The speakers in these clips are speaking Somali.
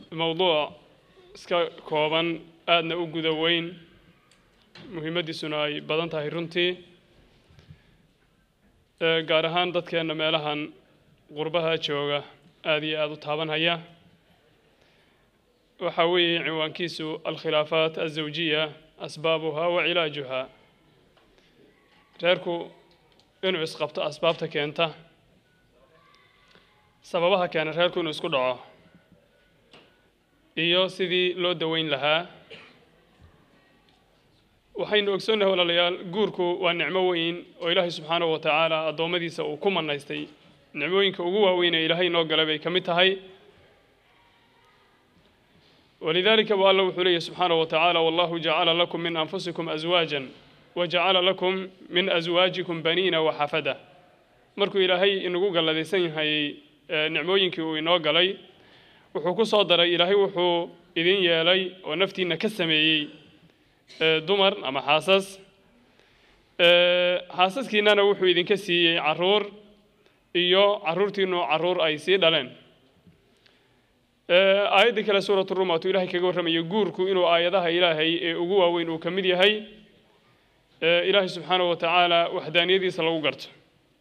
mowduuc iska kooban aadna u guda weyn muhiimaddiisuna ay badan tahay runtii gaar ahaan dadkeenna meelahan qurbaha jooga aada iyo aada u taabanhaya waxaa weeye cinwaankiisu alkhilaafaat alzawjiya asbaabuha wa cilaajuha reerku inuu isqabto asbaabta keenta sababaha keena reerku inuu isku dhaco iyo sidii loo daweyn lahaa waxaynu ogsoonnahay walaalayaal guurku waa nicmo weyn oo ilaahay subxaanahu wa tacaala addoommadiisa uu ku manaystay nicmooyinka ugu waaweyn ee ilaahay noo galay bay ka mid tahay walidaalika bu alla wuxuu leeyahy subxaanahu wa tacaala wallahu jacala lakum min anfusikum aswaajan wajacala lakum min aswaajikum baniina waxafada markuu ilaahay inagu galladaysan yahay nicmooyinkii uu inoo galay wuxuu ku soo daray ilaahay wuxuu idin yeelay oo naftiina ka sameeyey dumar ama xaasas xaasaskiinana wuxuu idinka siiyey caruur iyo caruurtiinu caruur ay sii dhaleen aayaddii kale suuratu rum waatuu ilahay kaga warramayo guurku inuu aayadaha ilaahay ee ugu waaweyn uu ka mid yahay ilaahay subxaanahu wa tacaala waxdaaniyadiisa lagu garto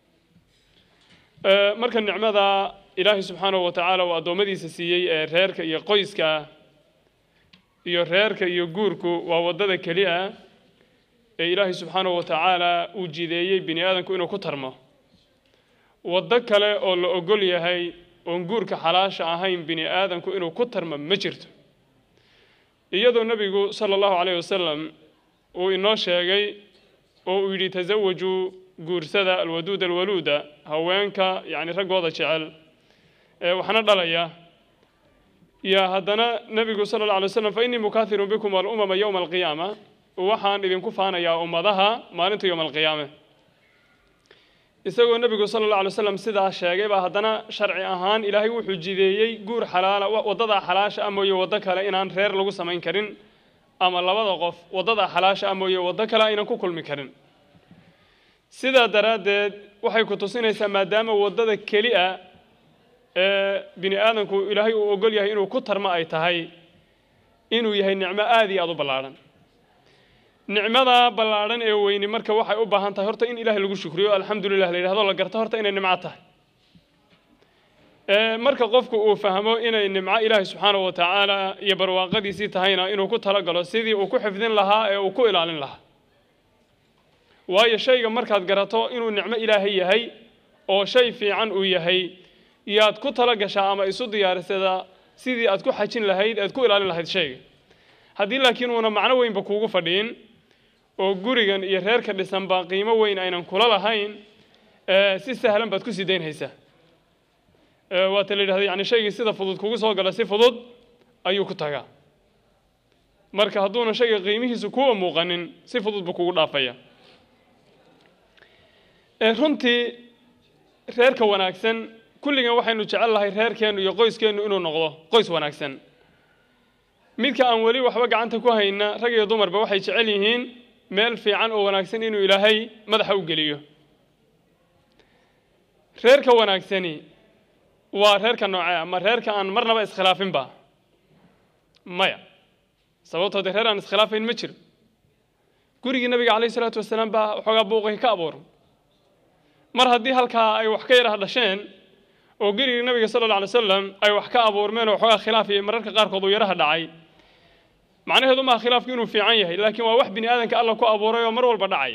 marka nicmada ilaahay subxaanahu wa tacaala uu addoommadiisa siiyey ee reerka iyo qoyska iyo reerka iyo guurku waa waddada keli ah ee ilaahay subxaanahu wa tacaala uu jideeyey bini aadamku inuu ku tarmo waddo kale oo la ogol yahay oon guurka xalaasha ahayn bini aadamku inuu ku tarmo ma jirto iyadoo nebigu sala allahu calayh wasalam uu inoo sheegay oo uu yidhi tasawajuu guursada alwaduud alwaluuda haweenka yacni raggooda jecel ee waxna dhalaya yaa haddana nebigu sala alla alay slam fa innii mukaahirun bikum alumama yowma alqiyaama waxaan idinku faanayaa ummadaha maalinta yowma alqiyaame isagoo nebigu sala alla alay slam sidaa sheegay baa haddana sharci ahaan ilaahay wuxuu jideeyey guur xalaala waddadaa xalaasha ah mooye waddo kale inaan reer lagu samayn karin ama labada qof waddadaa xalaasha ah mooye waddo kale aynan ku kulmi karin sidaa daraaddeed waxay ku tusinaysaa maadaama waddada keli a ee bini aadamku ilaahay uu ogol yahay inuu ku tarmo ay tahay inuu yahay nicmo aada iyo aada u ballaadhan nicmada ballaadhan ee weyni marka waxay u baahan tahay horta in ilaahay lagu shukriyo alxamdulilah la yidhahdo la garto horta inay nimco tahay marka qofku uu fahmo inay nimco ilaahay subxaanahu wa tacaala iyo barwaaqadiisii tahayna inuu ku talagalo sidii uu ku xifdin lahaa ee uu ku ilaalin lahaa waayo shayga markaad garato inuu nicmo ilaahay yahay oo shay fiican uu yahay yaad ku tala gashaa ama isu diyaarisadaa sidii aad ku xajin lahayd aad ku ilaalin lahayd shayga haddii laakiin uuna macno weynba kuugu fadhiin oo gurigan iyo reerka dhisanba qiimo weyn aynan kula lahayn si sahlan baad ku sii daynhaysaa waata la yidhahda yani shaygii sida fudud kugu soo gala si fudud ayuu ku tagaa marka hadduuna shayga qiimihiisu kuwa muuqanin si fudud buu kugu dhaafaya runtii reerka wanaagsan kulligan waxaynu jecel lahay reerkeennu iyo qoyskeennu inuu noqdo qoys wanaagsan midka aan weli waxba gacanta ku hayna rag iyo dumarba waxay jecel yihiin meel fiican oo wanaagsan inuu ilaahay madaxa u geliyo reerka wanaagsani waa reerka noocee ama reerka aan marnaba iskhilaafinba maya sababtoo dee reer aan iskhilaafayn ma jiro gurigii nabiga calayh isalaatu wasalaam baa waxoogaa buuqay ka abuuran mar haddii halkaa ay wax ka yaraha dhasheen oo gerigii nabiga sala alla alay wasalam ay wax ka abuurmeen oo waxoogaa khilaaf iyo mararka qaarkood uu yaraha dhacay macnaheedu maaha khilaafku inuu fiican yahay laakiin waa wax bini aadanka alla ku abuuray oo mar walba dhacay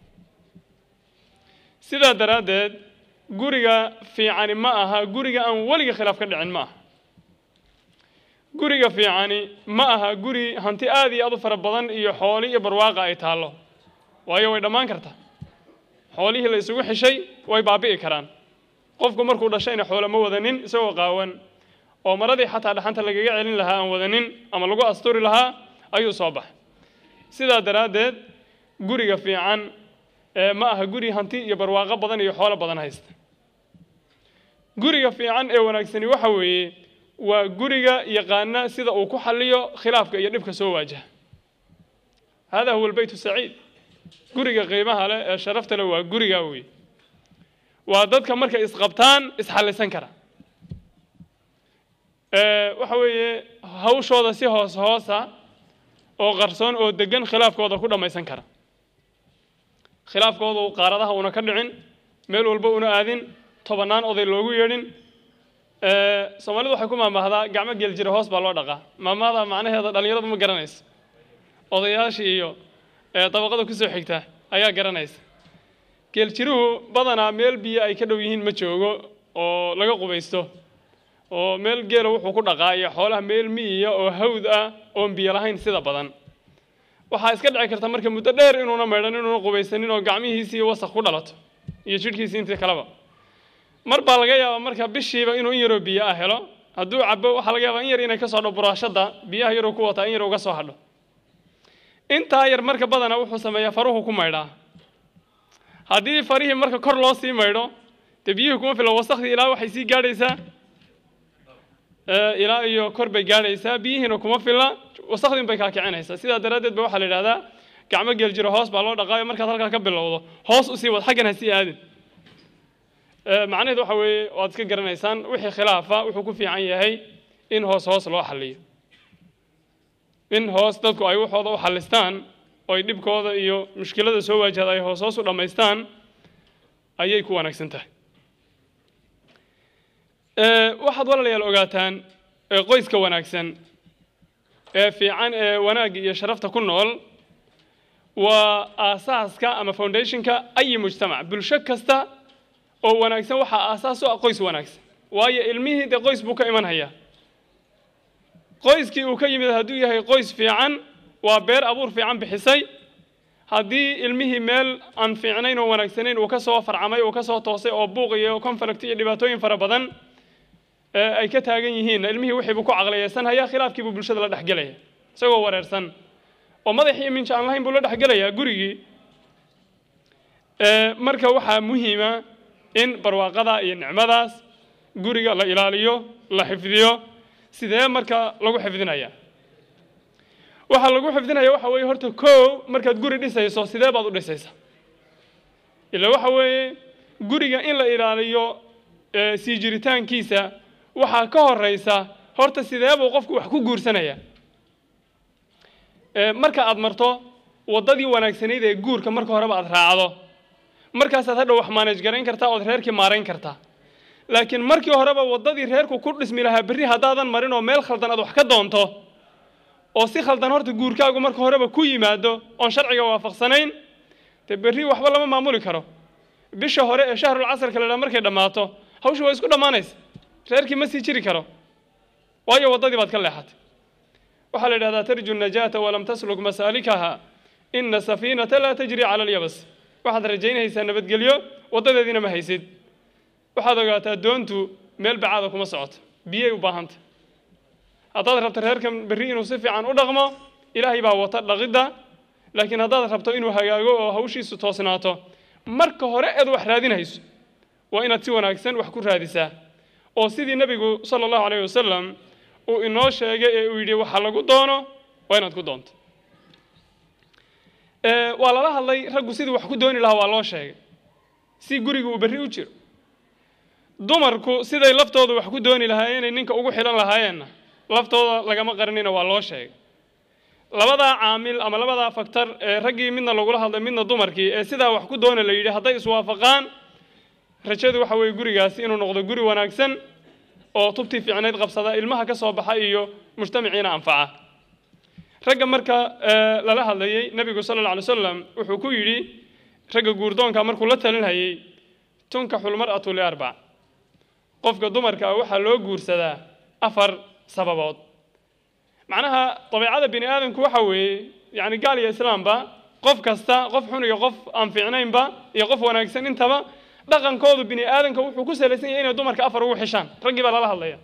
sidaa daraaddeed guriga fiicani ma aha guriga aan weliga khilaaf ka dhicin ma aha guriga fiicani ma aha guri hanti aada iyo aad u fara badan iyo xooli iyo barwaaqa ay taallo waayo way dhammaan kartaa xoolihii la isugu xishay way baabi'i karaan qofku markuu dhashayna xoolo ma wadanin isagoo qaawan oo maradii xataa dhaxanta lagaga celin lahaa aan wadanin ama lagu asturi lahaa ayuu soo baxay sidaa daraaddeed guriga fiican ma aha guri hanti iyo barwaaqo badan iyo xoolo badan haysta guriga fiican ee wanaagsani waxa weeye waa guriga yaqaana sida uu ku xalliyo khilaafka iyo dhibka soo waajaha hada huwa albayt saciid guriga qiimaha leh ee sharafta leh waa gurigaa wey waa dadka markay isqabtaan isxallisan kara waxa weeye hawshooda si hoos hoosa oo qarsoon oo degan khilaafkooda ku dhammaysan kara khilaafkoodu qaaradaha una ka dhicin meel walba una aadin tobannaan oday loogu yeedhin soomaalidu waxay ku maamaahdaa gacmo geel jira hoos baa loo dhaqaa maamahda macnaheeda dhallinyaradu ma garanayso odayaashii iyo dabaqada kusoo xigta ayaa garanaysa geeljiruhu badanaa meel biyo ay ka dhow yihiin ma joogo oo laga qubaysto oo meel geela wuxuu ku dhaqaa iyo xoolaha meel miyiya oo hawd ah oon biyo lahayn sida badan waxaa iska dhici karta marka muddo dheer inuuna maydhan inuuna qubaysanin oo gacmihiisii wasaq ku dhalato iyo jidhkiisii intii kaleba mar baa laga yaabaa marka bishiiba inuu in yaroo biyo ah helo hadduu cabo waxaa laga yaabaa in yar inay kasoo dho buraashada biyaha yaruu ku wataa in yar uga soo hadho intaa yar marka badana wuxuu sameeyaa faruhu ku maydhaa haddii farihii marka kor loo sii maydho dee biyihii kuma fila wasakhdii ilaa waxay sii gaadhaysaa ilaa iyo kor bay gaadhaysaa biyihiina kuma fila wasakhdin bay kaa kicinaysaa sidaa daraaddeed ba waxaa la yidhahdaa gacmo geel jiro hoos baa loo dhaqaayo markaad halkaa ka bilowdo hoos usii wad xaggan ha sii aadin macnaheed waxa weeye waad iska garanaysaan wixii khilaafa wuxuu ku fiican yahay in hoos hoos loo xalliyo in hoos dadku ay waxooda u xallistaan oo ay dhibkooda iyo mushkilada soo waajahda ay hoos hoos u dhammaystaan ayay ku wanaagsan tahay waxaad walaalayaal ogaataan qoyska wanaagsan ee fiican ee wanaagga iyo sharafta ku nool waa aasaaska ama foundationka ayi mujtamac bulsho kasta oo wanaagsan waxaa aasaas u ah qoys wanaagsan waayo ilmihii dee qoys buu ka iman hayaa qoyskii uu ka yimid hadduu yahay qoys fiican waa beer abuur fiican bixisay haddii ilmihii meel aan fiicnayn oo wanaagsanayn uu ka soo farcamay uu ka soo toosay oo buuq iyo conflict iyo dhibaatooyin fara badan ay ka taagan yihiin ilmihii wixii buu ku caqliyaysan hayaa khilaafkii buu bulshada la dhexgelaya isagoo wareersan oo madax iyo minja aan lahayn buu la dhexgelayaa gurigii marka waxaa muhiima in barwaaqada iyo nicmadaas guriga la ilaaliyo la xifdiyo sidee marka lagu xifdinaya waxaa lagu xifdinaya waxa weeye horta kow markaad guri dhisayso sidee baad u dhisaysa ila waxa weeye guriga in la ilaaliyo sii jiritaankiisa waxaa ka horeysa horta sidee buu qofku wax ku guursanaya marka aad marto waddadii wanaagsanayd ee guurka marka horeba aad raacdo markaasaad hadhow wax maanaj garayn kartaa ood reerkii maarayn kartaa laakiin markii horeba waddadii reerku ku dhismi lahaa berri haddaadan marin oo meel khaldan aad wax ka doonto oo si khaldan horta guurkaagu marka horeba ku yimaado oon sharciga waafaqsanayn dee berri waxba lama maamuli karo bisha hore ee shahrul casarka la dhaa markay dhammaato hawsha waa isku dhammaanaysa reerkii ma sii jiri karo waayo waddadii baad ka leexatay waxaa la yidhahdaa tarju najaata walam tasluk masaalikaha ina safiinata laa tajri cala alyabas waxaad rajaynaysaa nabadgelyo waddadeediina ma haysid waxaad ogaataa doontu meel bacaada kuma socoto biyay u baahanta haddaad rabto reerkan berri inuu si fiican u dhaqmo ilaahay baa wata dhaqidda laakiin haddaad rabto inuu hagaago oo hawshiisu toosnaato marka hore eed wax raadinayso waa inaad si wanaagsan wax ku raadisaa oo sidii nebigu sala allahu calayh wasalam uu inoo sheegay ee uu yidhi waxa lagu doono waa inaad ku doonto waa lala hadlay raggu sidii wax ku dooni lahaa waa loo sheegay si guriga uu berri u jiro dumarku siday laftooda wax ku dooni lahaayeen inay ninka ugu xilan lahaayeenna laftooda lagama qarinina waa loo sheegay labadaa caamil ama labadaa faktar ee raggii midna lagula hadlay midna dumarkii ee sidaa wax ku doona la yidhi hadday iswaafaqaan rajadu waxa weeye gurigaasi inuu noqdo guri wanaagsan oo tubtii fiicnayd qabsada ilmaha ka soo baxa iyo mujtamaciina anfaca ragga marka lala hadlayey nebigu sala alla alay wasalam wuxuu ku yidhi ragga guurdoonka markuu la talinhayey tunkaxu lmar'atu liarbac qofka dumarka ah waxaa loo guursadaa afar sababood macnaha dabiicada bini aadamku waxa weeye yacni gaal iyo islaamba qof kasta qof xun iyo qof aan fiicnaynba iyo qof wanaagsan intaba dhaqankoodu bini aadamka wuxuu ku salaysan yahay inay dumarka afar ugu xishaan raggii baa lala hadlaya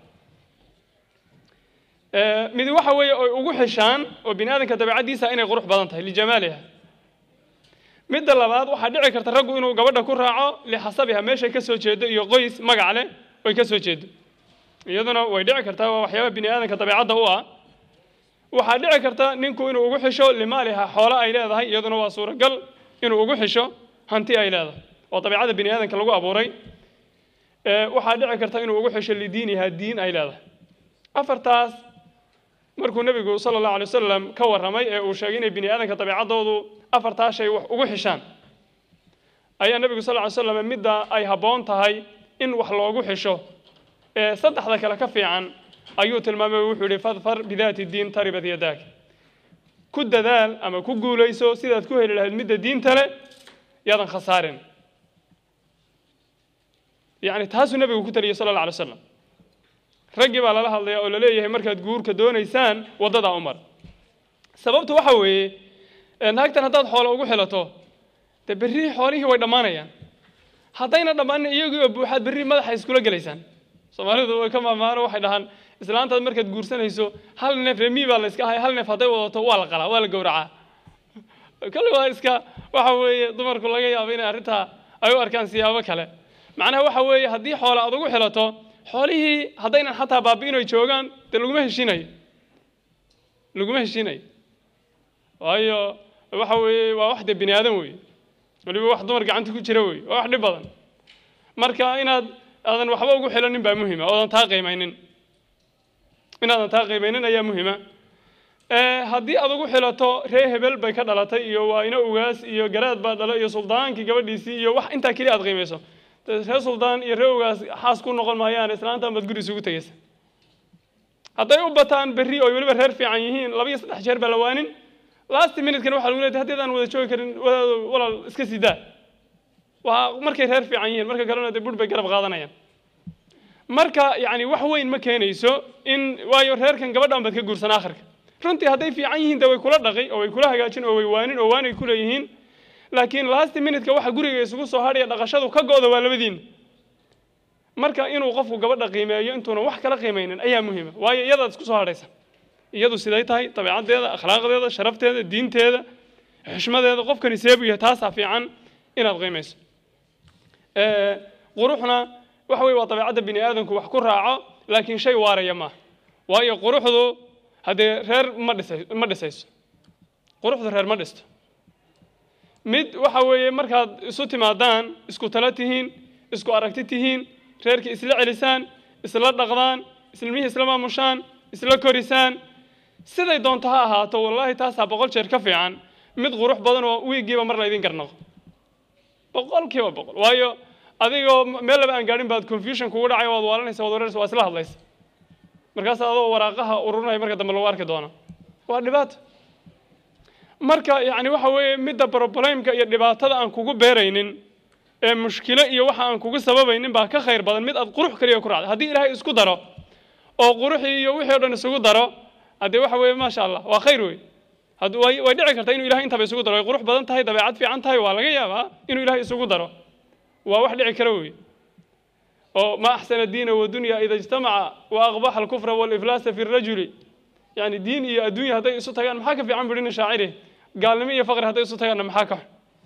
mid waxa weeye oy ugu xishaan oo bini aadamka dabeicaddiisa inay qurux badan tahay lijamaaliha midda labaad waxaa dhici karta raggu inuu gabadha ku raaco lixasabiha meeshay ka soo jeedo iyo qoys magac leh oy ka soo jeedo iyaduna way dhici kartaa waa waxyaaba bini aadamka dabeicadda u ah waxaa dhici karta ninku inuu ugu xisho limaaliha xoolo ay leedahay iyaduna waa suuragal inuu ugu xisho hanti ay leedahay oo dabeicada bini aadamka lagu abuuray waxaa dhici karta inuu ugu xisho lidiiniha diin ay leedahay afartaas markuu nebigu sala allahu alay wasalam ka warramay ee uu sheegay inay bini aadanka dabeecaddoodu afartaas shay wax ugu xishaan ayaa nebigu sal ly slam midda ay habboon tahay in wax loogu xisho ee saddexda kale ka fiican ayuu tilmaamay wuxuu yihi fadfar bidaati diin taribat yadaak ku dadaal ama ku guulayso sidaad ku heli lahayd midda diinta le yaadan khasaarin yacni taasuu nebigu ku taliyay sala alla alay slam raggii baa lala hadlaya oo laleeyahay markaad guurka doonaysaan waddadaa u mar sababtu waxa weeye naagtan haddaad xoolo ugu xilato dee berri xoolihii way dhammaanayaan haddayna dhammaanin iyagii oo buuxaad berri madaxa iskula gelaysaan soomaalidu way ka maamaano waxay dhahaan islaantaad markaad guursanayso hal neef remii baa la iska ahay hal neef hadday wadato waa la qalaa waa la gowracaa kale waa iska waxa weeye dumarku laga yaabo inay arrintaa ay u arkaan siyaabo kale macnaha waxa weeye haddii xoolo aad ugu xilato xoolihii haddaynan xataa baabi'in ay joogaan dee laguma heshiinayo laguma heshiinayo waayo waxa weeye waa wax dee bini aadan weeye waliba wax dumar gacanta ku jira weeye waa wax dhib badan marka inaad aadan waxba ugu xilanin baa muhima oodan taa qiimaynin inaadan taa qiimaynin ayaa muhima haddii aad ugu xilato ree hebel bay ka dhalatay iyo waa ina ugaas iyo garaad baa dhala iyo suldaankii gabadhiisii iyo wax intaa keliya aad qiimayso ree suldaan iyo ree ugaas xaas ku noqon maayaan islaantan baad guri isugu tegaysa hadday u bataan berri oo weliba reer fiican yihiin laba iyo saddex jeer baa la waanin last minutekan waxaa lagu leedahay haddeedaan wada joogi karin wadaado walaal iska sidaa waa markay reer fiican yihiin marka kalena dee bur bay garab qaadanayaan marka yacni wax weyn ma keenayso in waayo reerkan gabadhan baad ka guursan akhirka runtii hadday fiican yihiin dee way kula dhaqi oo way kula hagaajin oo way waanin oo waanay ku leeyihiin laakiin last minuteka waxa guriga isugu soo hadhaya dhaqashadu ka go'da waa labadiin marka inuu qofku gabadha qiimeeyo intuuna wax kala qiimaynin ayaa muhiima waayo iyadaad isku soo hadhaysa iyadu siday tahay dabeecaddeeda akhlaaqdeeda sharafteeda diinteeda xishmadeeda qofkani seebu yahay taasaa fiican inaad qiimayso quruxna waxa weye waa dabeecadda bini aadamku wax ku raaco laakiin shay waaraya maaha waayo quruxdu haddee reer ma dhisay ma dhisayso quruxdu reer ma dhisto mid waxa weeye markaad isu timaadaan isku tala tihiin isku aragti tihiin reerkii isla celisaan isla dhaqdaan islimihii isla maamushaan isla korisaan siday doonto ha ahaato wallaahi taasaa boqol jeer ka fiican mid qurux badan oo wiigiiba mar laydin garnaqo boqolkiiba boqol waayo adigoo meel laba aan gaadhin baad confusion kugu dhacay waad waalanaysa waad wareeraysa waa isla hadlaysa markaas adoo waraaqaha ururinaya marka dambe lagu arki doona waa dhibaato marka yacni waxa weeye midda problemka iyo dhibaatada aan kugu beeraynin ee mushkilo iyo waxa aan kugu sababaynin baa ka khayr badan mid aad qurux kaliya ku raacda haddii ilaahay isku daro oo quruxii iyo wixii o dhan isugu daro haddee waxa weeye maasha allah waa khayr wey had way way dhici kartaa inuu ilahay intaba isugu daro way qurux badan tahay dabeecad fiican tahay waa laga yaabaa inuu ilahay isugu daro waa wax dhici kara wey oo ma axsana diina wadunya ida ijtamaca wa aqbaxa alkufra waliflaasa fi rajuli yani diin iyo adduunya hadday isu tagaan maxaa ka fiican buhi nin shaaciri gaalnimo iyo faqri hadday isu tagaanna maxaa ka xun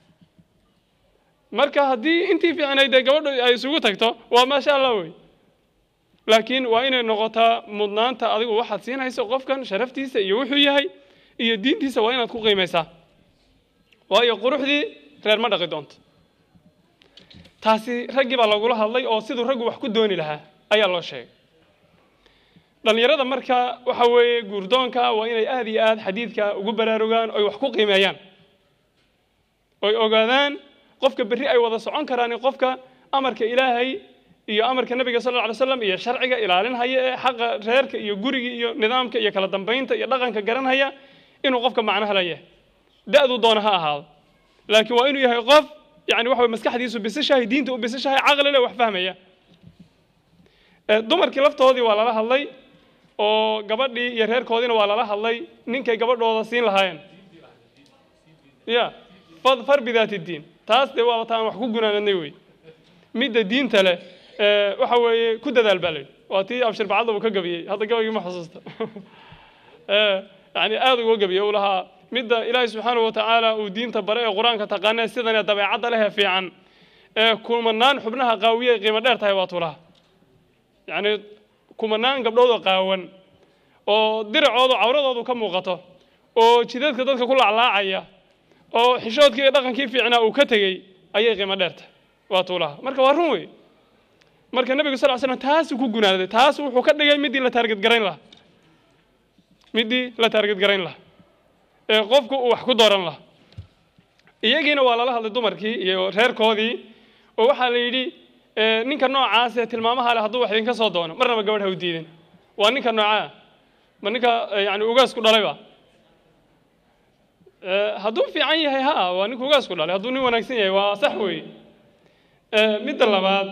marka haddii intii fiicnayd dee gabadhu ay isugu tagto waa maasha allah wey laakiin waa inay noqotaa mudnaanta adigu waxaad siinayso qofkan sharaftiisa iyo wuxuu yahay iyo diintiisa waa inaad ku qiimaysaa waayo quruxdii reer ma dhaqi doonto taasi raggii baa lagula hadlay oo siduu raggu wax ku dooni lahaa ayaa loo sheegay dhallinyarada marka waxa weeye guurdoonka waa inay aada iyo aad xadiidka ugu baraarugaan oy wax ku qiimeeyaan oy ogaadaan qofka berri ay wada socon karaan qofka amarka ilaahay iyo amarka nabiga sal alla alay slam iyo sharciga ilaalinhaya ee xaqa reerka iyo guriga iyo nidaamka iyo kala dambaynta iyo dhaqanka garanhaya inuu qofka macnaha la yahay da-du doona ha ahaado laakiin waa inuu yahay qof yani waxa maskaxdiisu bisishahay diinta u bisishahay caqli leh wax fahmaya dumarkii laftoodii waa lala hadlay oo gabadhii iyo reerkoodiina waa lala hadlay ninkay gabadhooda siin lahaayeen ya far bidaati diin taas dee waaba taan wax ku gunaanadnay wey midda diinta leh waxa weeye ku dadaal baa layidhi waa tii abshir bacadda uu ka gabiyey hadda gabaygii ma xusuusta yani aada uga gabiyey uu lahaa midda ilaahay subxaanahu watacaala uu diinta bare ee qur-aanka taqaanee sidanee dabeecadda lehee fiican ee kumanaan xubnaha qaawiyey qiimo dheer tahay waa tuulaha yacni kumanaan gabdhoodoo qaawan oo diracoodu cawradoodu ka muuqato oo jidadka dadka ku laclaacaya oo xishoodkii iyo dhaqankii fiicnaa uu ka tegey ayay qiimo dheer tahay waa tuulaha marka waa run wey marka nebigu sal slam taasuu ku gunaaday taas wuxuu ka dhigay midii la taarged garayn lahaa midii la taarged garayn lahaa ee qofku uu wax ku dooran lahaa iyagiina waa lala hadlay dumarkii iyo reerkoodii oo waxaa la yidhi ninka noocaas ee tilmaamaha leh hadduu wax idinka soo doono marnaba gabadh ha u diidin waa ninka noocaa ma ninka yani ugaasku dhalayba hadduu fiican yahay ha waa ninka ugaasku dhalay hadduu nin wanaagsan yahay waa sax weeye midda labaad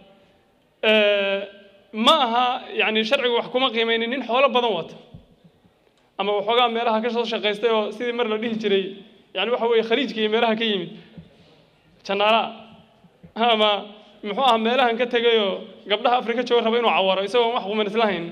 ma aha yani sharcigu wax kuma qiimaynin nin xoolo badan wata ama waxoogaa meelaha ka soo shaqaystay oo sidii mar la dhihi jiray yani waxa weeye khaliijka iyo meelaha ka yimid janaala ama muxuu aha meelahan ka tegayoo gabdhaha afrika jooga raba inuu cawaro isagoon wax quman islahayn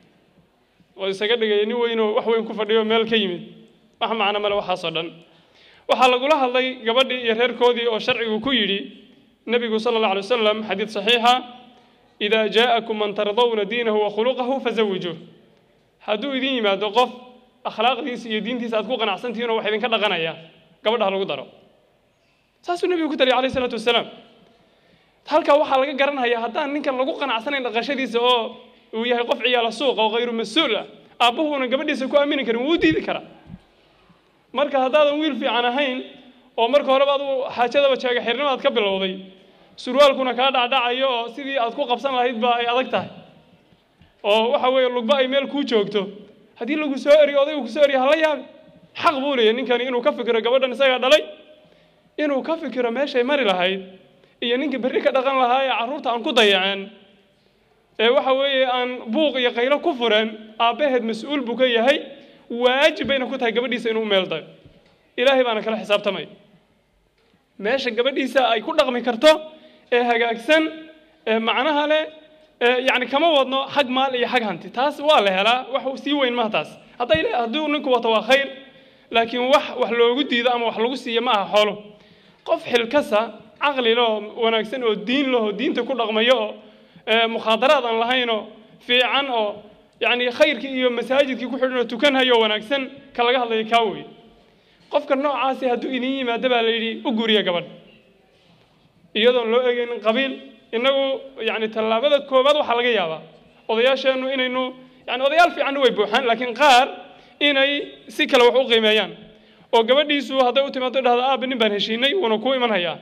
oo isaga dhigaya nin weynoo wax weyn ku fadhiyo meel ka yimid wax macno male waxaasoo dhan waxaa lagula hadlay gabadhii iyo reerkoodii oo sharcigu ku yidhi nebigu sala allah alay wasalam xadiid saxiixa idaa jaa'akum man tardawna diinahu wa khuluqahu fazawijuuh hadduu idin yimaado qof akhlaaqdiisa iyo diintiisa aad ku qanacsantihiin oo wax idinka dhaqanaya gabadha lagu daro saasuu nebigu ku taliyay alayh isalaatu wasalaam halkaa waxaa laga garanhayaa haddaan ninkan lagu qanacsanayn dhaqashadiisa oo uu yahay qof ciyaala suuqa oo khayru mas-uul ah aabbahuuna gabadhiisa ku aamini karin wuu diidi karaa marka haddaadan wiil fiican ahayn oo marka horeba adu xaajadaba jeega xirnimaad ka bilowday surwaalkuna kaa dhacdhacayo oo sidii aad ku qabsan lahayd ba ay adag tahay oo waxa weeye lugba ay meel kuu joogto haddii lagu soo eriyo odaygu kusoo eriyo hala yaabi xaq buu leeyahy ninkani inuu ka fikiro gabadhan isagaa dhalay inuu ka fikiro meeshay mari lahayd iyo ninkii berri ka dhaqan lahaa ee carruurta aan ku dayaceen ee waxa weeye aan buuq iyo qaylo ku fureen aabbaheed mas-uul buu ka yahay waajib bayna ku tahay gabadhiisa inuu meel dayo ilaahay baana kala xisaabtamay meesha gabadhiisa ay ku dhaqmi karto ee hagaagsan ee macnaha leh yani kama wadno xag maal iyo xag hanti taas waa la helaa wax sii weyn maha taas hadday hadduu ninku wato waa khayr laakiin wax wax loogu diido ama wax lagu siiyo ma aha xoolo qof xilkasa caqli leh oo wanaagsan oo diin leh oo diinta ku dhaqmayo oo mukhaadaraad aan lahaynoo fiican oo yani khayrkii iyo masaajidkii ku xidhan oo tukanhayo oo wanaagsan ka laga hadlayo kaa wey qofka noocaasi hadduu idin yimaado baa la yidhi u guriya gabadh iyadoon loo egeynin qabiil innagu yani tallaabada koowaad waxaa laga yaabaa odayaasheennu inaynu yani odayaal fiicanna way buuxaan laakiin qaar inay si kale wax u qiimeeyaan oo gabadhiisu hadday u timaado dhahdo aabba nin baan heshiinay wuuna kuu iman hayaa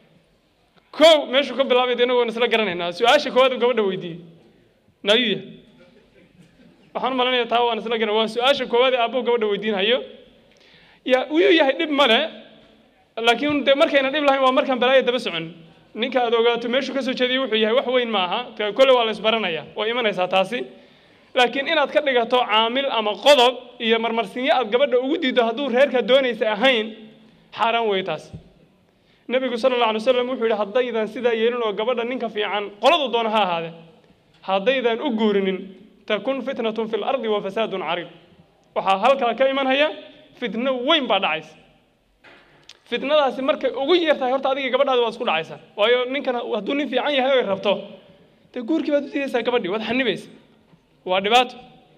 kow meeshuu ka bilaabay innagu waan isla garanaynaa su-aasha koowaad uu gabadha weydiiyey naayuya waxaan u malanaya taa waan isla garan waa su-aasha koowaad ee aabbuhu gabadha weydiinhayo ya wuu yahay dhib male laakiin de markayna dhib lahayn waa markaan balaaya daba socon ninka aad ogaato meeshuu ka soo jeediyay wuxuu yahay wax weyn ma aha kole waa la isbaranaya waa imanaysaa taasi laakiin inaad ka dhigato caamil ama qodob iyo marmarsinyo aad gabadha ugu diiddo hadduu reerka doonaysa ahayn xaaraan wey taas nebigu sala alla alay wasalam wuxuu yidhi haddaydan sidaa yeelin oo gabadha ninka fiican qoladu doona ha ahaade haddaydan u guurinin takun fitnatun fi lardi wa fasaadun cariid waxaa halkaa ka imanhaya fitno weyn baa dhacaysa fitnadaasi markay ugu yar tahay horta adiga gabadhaada waad isku dhacaysaa waayo ninkan hadduu nin fiican yahay oy rabto dee guurkii baad u diidaysaa gabadhii waad xanibaysa waa dhibaato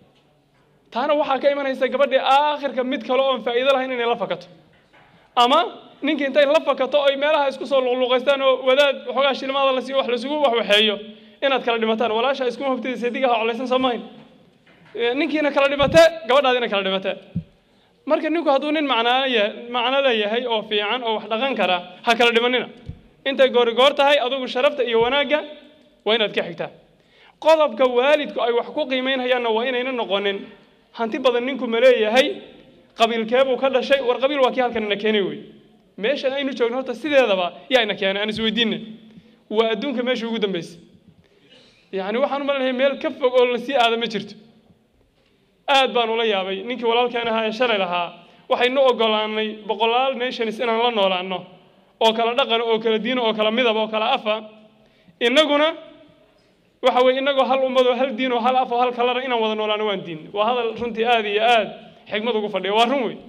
taana waxaa ka imanaysa gabadhii aakhirka mid kale oon faa'iido lahayn inay la fakato ama ninkii intay la fakato oy meelaha isku soo luqluqaystaan oo wadaad waxoogaa shilmaada la siiyo wax laisugu waxwaxeeyo inaad kala dhimataan walaasha iskuma hubtidaysa digaha colaysan soo mahayn ninkiina kala dhimate gabadhaadiina kala dhimate marka ninku hadduu nin macnaaya macno leeyahay oo fiican oo wax dhaqan kara ha kala dhimanina intay goori goor tahay adugu sharafta iyo wanaagga waa inaad ka xigtaa qodobka waalidku ay wax ku qiimaynhayaanna waa inayna noqonin hanti badan ninku ma leeyahay qabiilkeebuu ka dhashay war qabiil waa kii halkan ina keenay wey meeshan aynu joogno horta sideedaba yaa ina keenay aan isweydiinay waa adduunka meesha ugu dambaysay yacni waxaan u malinahay meel ka fog oo lasii aada ma jirto aad baan ula yaabay ninkii walaalkeen ahaa ee shalay lahaa waxaynu ogolaanay boqolaal nations inaan la noolaano oo kala dhaqan oo kala diino oo kala midab oo kala afa innaguna waxa weye innagoo hal ummad oo hal diin oo hal af oo hal kalara inaan wada noolaano waan diin waa hadal runtii aad iyo aad xigmad ugu fadhiya waa run wey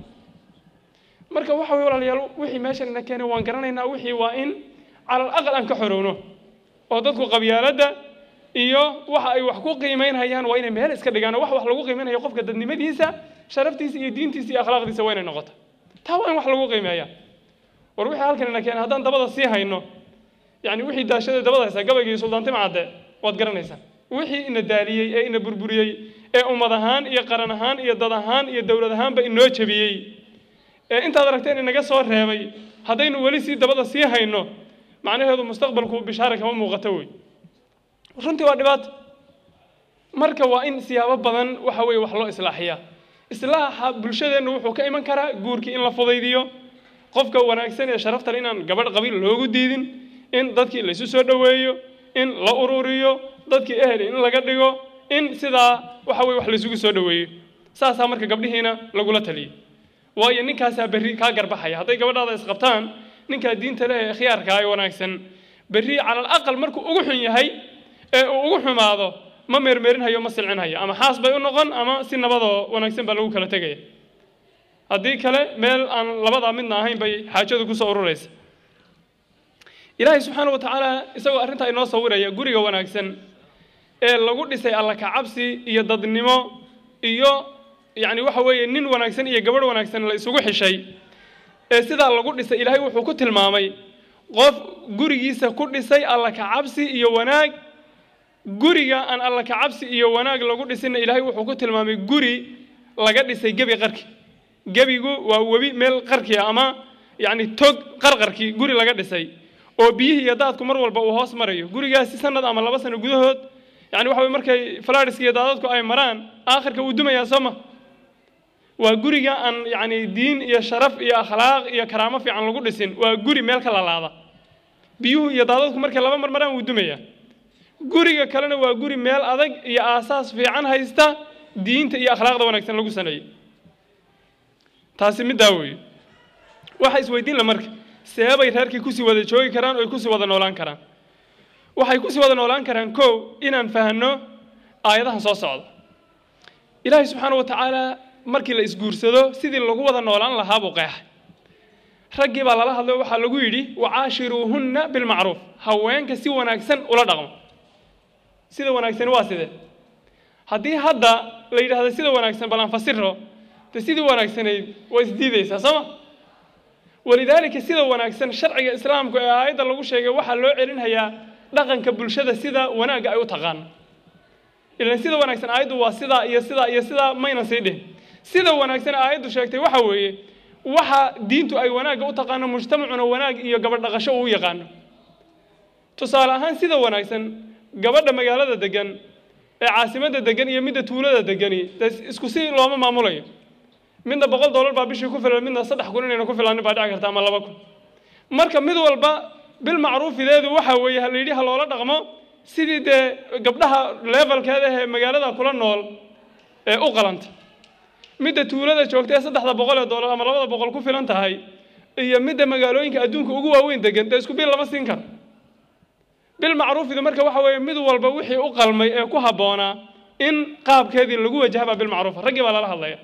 marka waxa weye walaalayaal wixii meeshan ina keenay waan garanaynaa wixii waa in calal aqal aan ka xorowno oo dadku qabyaaladda iyo waxa ay wax ku qiimaynhayaan waa inay meel iska dhigaan wax wax lagu qiimaynhayo qofka dadnimadiisa sharaftiisa iyo diintiisa iyo akhlaaqdiisa waa inay noqota taa waa in wax lagu qiimeeya war wixii halkan ina keenay haddaan dabada sii hayno yani wixii daashada dabada haysaa gabaygii suldaantima cadde waad garanaysaan wixii ina daaliyey ee ina burburiyey ee ummad ahaan iyo qaran ahaan iyo dad ahaan iyo dowlad ahaanba inoo jebiyey ee intaad aragteen inaga soo reebay haddaynu weli sii dabada sii hayno macnaheedu mustaqbalku bishaara kama muuqato wey runtii waa dhibaato marka waa in siyaabo badan waxa weeye wax loo islaaxiyaa islaaxa bulshadeennu wuxuu ka iman karaa guurkii in la fudaydiyo qofka wanaagsan ee sharafta leh inaan gabadh qabiil loogu diidin in dadkii laysu soo dhoweeyo in la ururiyo dadkii ehel in laga dhigo in sidaa waxa weye wax laysugu soo dhoweeyo saasaa marka gabdhihiina lagula taliyay waayo ninkaasaa berri kaa garbaxaya hadday gabadhaada isqabtaan ninkaa diinta leh ee khiyaarkaa ee wanaagsan berri cala alaqal markuu ugu xun yahay ee uu ugu xumaado ma meermeerinhayo ma silcinhayo ama xaas bay u noqon ama si nabadoo wanaagsan baa lagu kala tegaya haddii kale meel aan labadaa midna ahayn bay xaajadu kusoo ururaysa ilaahay subxaana wa tacaala isagoo arrintaa inoo sawiraya guriga wanaagsan ee lagu dhisay alla kacabsi iyo dadnimo iyo yacni waxa weeye nin wanaagsan iyo gabadh wanaagsan la isugu xishay ee sidaa lagu dhisay ilaahay wuxuu ku tilmaamay qof gurigiisa ku dhisay alla kacabsi iyo wanaag guriga aan alla kacabsi iyo wanaag lagu dhisinna ilaahay wuxuu ku tilmaamay guri laga dhisay gebi qarki gebigu waa webi meel qarkiya ama yacni tog qarqarkii guri laga dhisay oo biyihii iyo daadku mar walba uu hoos marayo gurigaasi sanad ama laba sano gudahood yani waxa weye markay falaadhiska iyo daadadku ay maraan aakhirka wuu dumayaa soo ma waa guriga aan yacni diin iyo sharaf iyo akhlaaq iyo karaamo fiican lagu dhisin waa guri meel ka lalaada biyuhu iyo daadadku markay laba mar maraan wuu dumayaa guriga kalena waa guri meel adag iyo aasaas fiican haysta diinta iyo akhlaaqda wanaagsan lagu saneeyey taasi middaa weeye waxa isweydiin la marka seebay reerkii kusii wada joogi karaan oo ay kusii wada noolaan karaan waxay kusii wada noolaan karaan kow inaan fahanno aayadahan soo socda ilaahay subxaana wa tacaala markii la isguursado sidii lagu wada noolaan lahaa buu qeexay raggii baa lala hadlay waxaa lagu yidhi wacaashiruuhunna bilmacruuf haweenka si wanaagsan ula dhaqmo sida wanaagsani waa sidee haddii hadda la yidhaahdo sida wanaagsan bal aan fasiro de sidii wanaagsanayd waa isdiidaysaa sooma walidaalika sida wanaagsan sharciga islaamku ee aayadda lagu sheegay waxaa loo celinhayaa dhaqanka bulshada sida wanaagga ay u taqaano ilan sida wanaagsan aayaddu waa sidaa iyo sidaa iyo sidaa maynan sii dhihin sida wanaagsan aayaddu sheegtay waxa weeye waxa diintu ay wanaagga u taqaano mujtamacuna wanaag iyo gabadh dhaqasho uu yaqaano tusaale ahaan sida wanaagsan gabadha magaalada degan ee caasimadda degan iyo midda tuulada degani dee isku si looma maamulayo midna boqol dollar baa bishii ku filan midna saddex kun inayna ku filaanin baa dhici karta ama laba kun marka mid walba bilmacruufideedu waxa weeye ha la yidhi ha loola dhaqmo sidii dee gabdhaha levelkeeda ee magaalada kula nool ee u qalanta midda tuulada joogta ee saddexda boqol ee dollar ama labada boqol ku filan tahay iyo midda magaalooyinka adduunka ugu waaweyn degan dee isku bil lama siin karo bilmacruufidu marka waxa weeye mid walba wixii u qalmay ee ku habboonaa in qaabkeedii lagu wajahaba bilmacruufa raggii baa lala hadlaya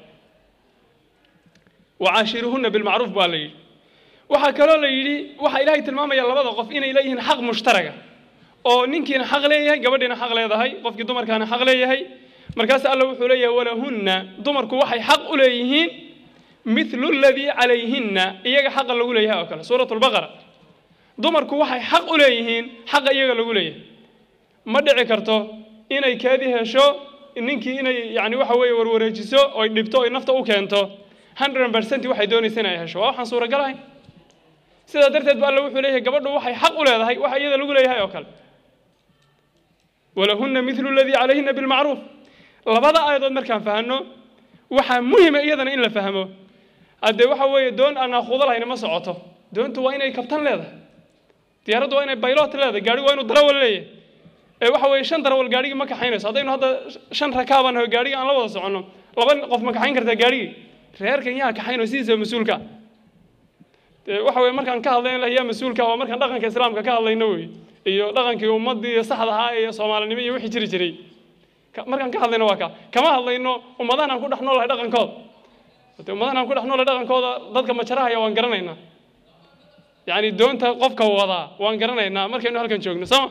wacaashiruhunna bilmacruuf baa la yidhi waxaa kaloo la yidhi waxaa ilaahay tilmaamaya labada qof inay leeyihiin xaq mushtaraga oo ninkiina xaq leeyahay gabadhiina xaq leedahay qofkii dumarkaana xaq leeyahay markaas alla wuxuu leeyahay walahunna dumarku waxay xaq u leeyihiin mithlu ladii calayhinna iyaga xaqa lagu leeyahay oo kale suuratu lbaqara dumarku waxay xaq u leeyihiin xaqa iyaga lagu leeyahay ma dhici karto inay keedii hesho ninkii inay yani waxa weeye warwareejiso oy dhibto oy nafta u keento hundred percent waxay doonaysa in ay hesho waa waxaan suuragal ahayn sidaa darteed ba alla wuxuu leeyahay gabadhu waxay xaq u leedahay waxa iyada lagu leeyahay oo kale walahunna mithlu ladii calayhinna bilmacruuf labada aayadood markaan fahanno waxaa muhima iyadana in la fahmo haddee waxa weeye doon aan aakuudo lahayna ma socoto doontu waa inay kabtan leedahay diyaaraddu waa inay baylot leedahay gaadhigu waa inuu darawal leeyahay ee waxa weeye shan darawal gaadhigii ma kaxaynayso haddaynu hadda shan rakaaban naho gaadhigii aan la wada soconno laba qof ma kaxayn kartaa gaadhigii reerkan yaa kaxaynoo sidiisa mas-uulka dee waxa weye markaan ka hadlayna lah yaa mas-uulka waa markaan dhaqanka islaamka ka hadlayno wey iyo dhaqankii ummaddii saxda ahaa iyo soomaalinimo iyo wixii jiri jiray markaan ka hadlayno waa ka kama hadlayno ummadahan aan ku dhex noolahay dhaqankooda de ummadahan aan ku dhex noolahay dhaqankooda dadka majarahaya waan garanaynaa yacni doonta qofka wadaa waan garanaynaa markaynu halkan joogno sooma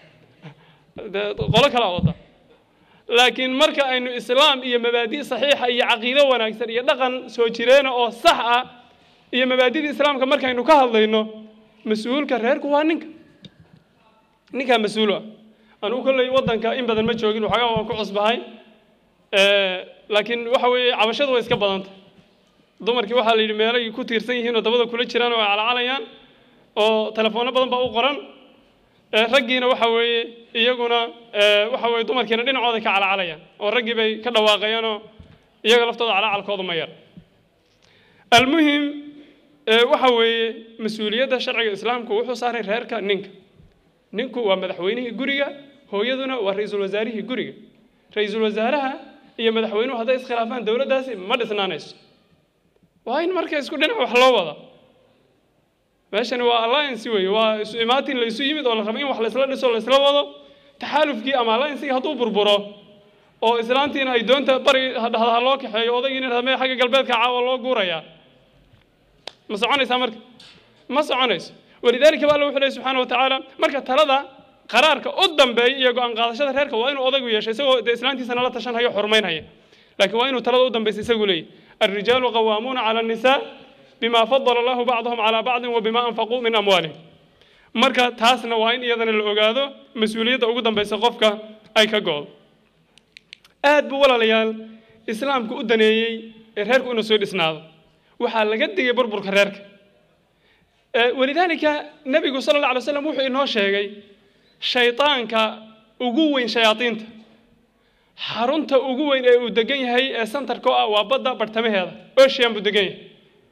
de qolo kalaa wada laakiin marka aynu islaam iyo mabaadi' saxiixa iyo caqiido wanaagsan iyo dhaqan soo jireena oo sax ah iyo mabaadidii islaamka markaynu ka hadlayno mas-uulka reerku waa ninka ninkaa mas-uul ah anugu kolley waddanka in badan ma joogin waxoogaa waan ku cusbahay laakiin waxa weeye cabashadu way iska badanta dumarkii waxaa la yidhi meelay ku tiirsan yihiin oo dabada kula jiraan oo ay calcalayaan oo telefoonno badan baa u qoran raggiina waxa weeye iyaguna waxa weeye dumarkiina dhinacooda ka calcalayaan oo raggii bay ka dhawaaqayeenoo iyaga laftooda calacalkooda ma yar almuhim waxa weeye mas-uuliyadda sharciga islaamku wuxuu saaray reerka ninka ninku waa madaxweynihii guriga hooyaduna waa ra-iisul wasaarihii guriga ra-iisul wasaaraha iyo madaxweynuhu hadday iskhilaafaan dowladdaasi ma dhisnaanayso waa in marka isku dhinac wax loo wada meeshani waa alliance weeye waa isu imaatin la isu yimid oo la rabo in wax laysla dhiso laysla wado taxaalufkii ama alliancegii hadduu burburo oo islaantiina ay doonta bari dhahda ha loo kaxeeyo odaygiina dhahda mee xagga galbeedka caawa loo guurayaa ma soconaysaa marka ma soconayso walidaalika ba alla wuxuu lehy subxaana wa tacaala marka talada qaraarka u dambeeya iyo go-aan qaadashada reerka waa inuu odaygu yeesho isagoo dee islaantiisana la tashanhayo xurmaynhaya laakiin waa inuu talada u dambaysa isagu leeyahy alrijaalu qawaamuuna cala annisaa bima fadala allahu bacdahum calaa bacdin wa bima anfaquu min amwaalihim marka taasna waa in iyadana la ogaado mas-uuliyadda ugu dambaysa qofka ay ka go-do aad buu walaalayaal islaamku u daneeyey ee reerku inuu soo dhisnaado waxaa laga digay burburka reerka walidaalika nebigu sala alla alay slam wuxuu inoo sheegay shaydaanka ugu weyn shayaadiinta xarunta ugu weyn ee uu degan yahay ee santarka oo ah waa badda barhtamaheeda ocean buu degan yahay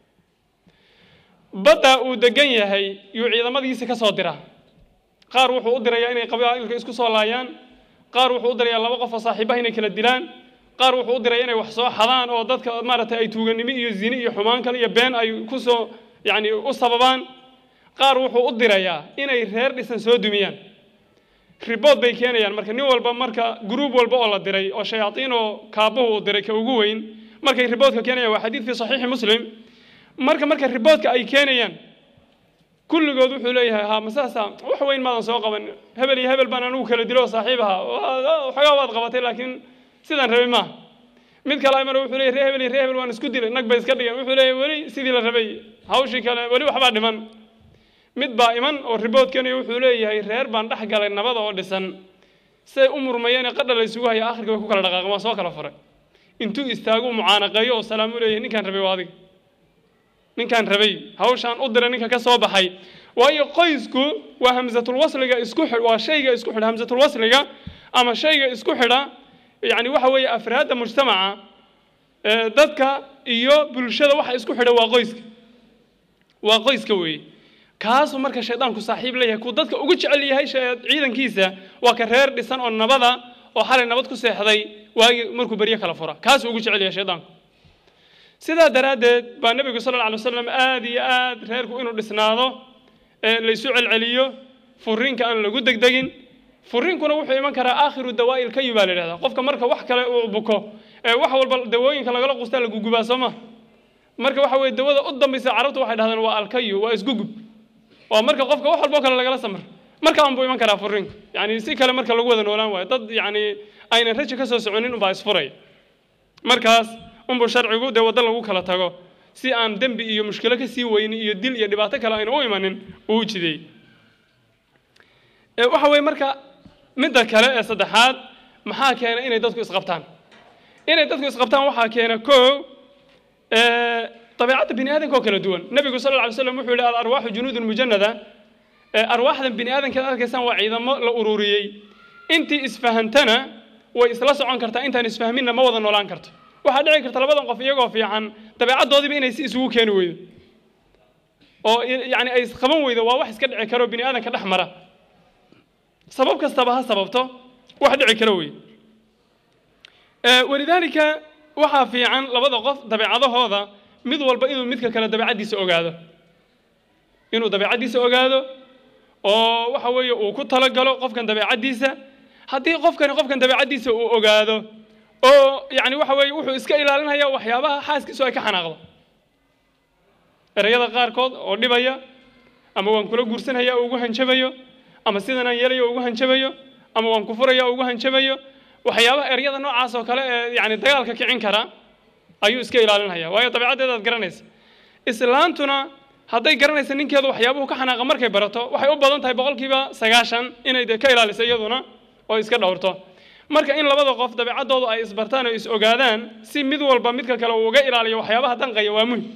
badda uu degan yahay yuu ciidamadiisa ka soo diraa qaar wuxuu u dirayaa inay qabaa'ilka isku soo laayaan qaar wuxuu u dirayaa laba qof oo saaxiibaha inay kala dilaan qaar wuxuu u diraya inay wax soo xadaan oo dadka maaragtay ay tuuganimo iyo zine iyo xumaan kale iyo been ay ku soo yacni u sababaan qaar wuxuu u dirayaa inay reer dhisan soo dumiyaan ribood bay keenayaan marka nin walba marka gruub walba oo la diray oo shayaadiin oo kaabuhu uu diray ka ugu weyn markay riboodka keenayaan waa xadiid fi saxiixi muslim marka marka riboodka ay keenayaan kulligood wuxuu leeyahay ha masaasa wax weyn maadan soo qaban hebel iyo hebel baan anugu kala dilo oo saaxiib ahaa waxoogaa waad qabatay laakiin sidaan rabay maaha mid kale amar wuxuu leeyahy ree hebel iyo ree hebel waan isku dilay nag bay iska dhigeen wuxuu leeyahy weli sidii la rabay hawshii kale weli waxbaa dhiman mid baa iman oo ribood keenayo wuxuu leeyahay reer baan dhex galay nabada oo dhisan say u murmayeen ee qadha la isugu haya akhirka way ku kala dhaqaaqeen waa soo kala furay intuu istaagu mucaanaqeeyo oo salaam u leeyahay ninkaan rabay waa adiga ninkaan rabay hawshaan u diray ninka ka soo baxay waayo qoysku waa hamsatulwasliga isku xidh waa shayga isku xidha hamsatulwasliga ama shayga isku xidha yacni waxa weeye afraadda mujtamaca dadka iyo bulshada waxa isku xidha waa qoyska waa qoyska weeye kaasuu marka shaydaanku saaxiib leeyahay kuu dadka ugu jecel yahay ciidankiisa waa ka reer dhisan oo nabada oo xalay nabad ku seexday waagii markuu beryo kala fura kaasuu ugu jecel yahay shaydaanku sidaa daraaddeed baa nebigu sala alla alay wasalam aad iyo aad reerku inuu dhisnaado laysu celceliyo furiinka aan lagu degdegin furiinkuna wuxuu iman karaa aakhiru dawaa'il kayu baa la yidhahdaa qofka marka wax kale uu buko ee wax walba dawooyinka lagala qustaa lagugubaa soo ma marka waxa weye dawada u dambaysa carabtu waxay dhahdaan waa alkayu waa isgugub waa marka qofka wax walboo kale lagala samr marka unbuu iman karaa furiinku yani si kale marka lagu wada noolaan waayo dad yani aynan raji ka soo soconin unbaa isfuray markaas unbuu sharcigu dee waddo lagu kala tago si aan dembi iyo mushkilo ka sii weyni iyo dil iyo dhibaato kale ayna u imanin uu u jideey waxa weye marka midda kale ee saddexaad maxaa keena inay dadku isqabtaan inay dadku isqabtaan waxaa keena koo dabeecadda bini aadamka oo kala duwan nebigu sal alla alay slam wuxuu yihi alarwaaxu junuudun mujanada arwaaxdan bini aadamka ad arkaysaan waa ciidamo la ururiyey intii isfahantana way isla socon kartaa intaan isfahminna ma wada noolaan karto waxaa dhici karta labadan qof iyagoo fiican dabeecaddoodiiba inay si isugu keeni weydo oo yani ay isqaban weydo waa wax iska dhici karo bini aadamka dhex mara sabab kastaba ha sababto wax dhici karo wey walidaalika waxaa fiican labada qof dabeecadahooda mid walba inuu midka kale dabeecaddiisa ogaado inuu dabeecaddiisa ogaado oo waxa weeye uu ku talagalo qofkan dabeecaddiisa haddii qofkani qofkan dabeecaddiisa uu ogaado oo yani waxa weeye wuxuu iska ilaalinaya waxyaabaha xaaskiisu ay ka xanaaqdo ereyada qaarkood oo dhibaya ama waan kula guursanaya oo ugu hanjabayo ama sidan aan yeelayo oo ugu hanjabayo ama waan ku furaya oo ugu hanjabayo waxyaabaha eryada noocaas oo kale ee yani dagaalka kicin kara ayuu iska ilaalinaya waayo dabeecaddeedaad garanaysa islaantuna hadday garanaysa ninkeedu waxyaabuhu ka xanaaqa markay barato waxay u badan tahay boqolkiiba sagaashan inay de ka ilaaliso iyaduna oo iska dhowrto marka in labada qof dabeecaddoodu ay isbartaan oo is ogaadaan si mid walba midka kale uu uga ilaaliyo waxyaabaha danqaya waa muhim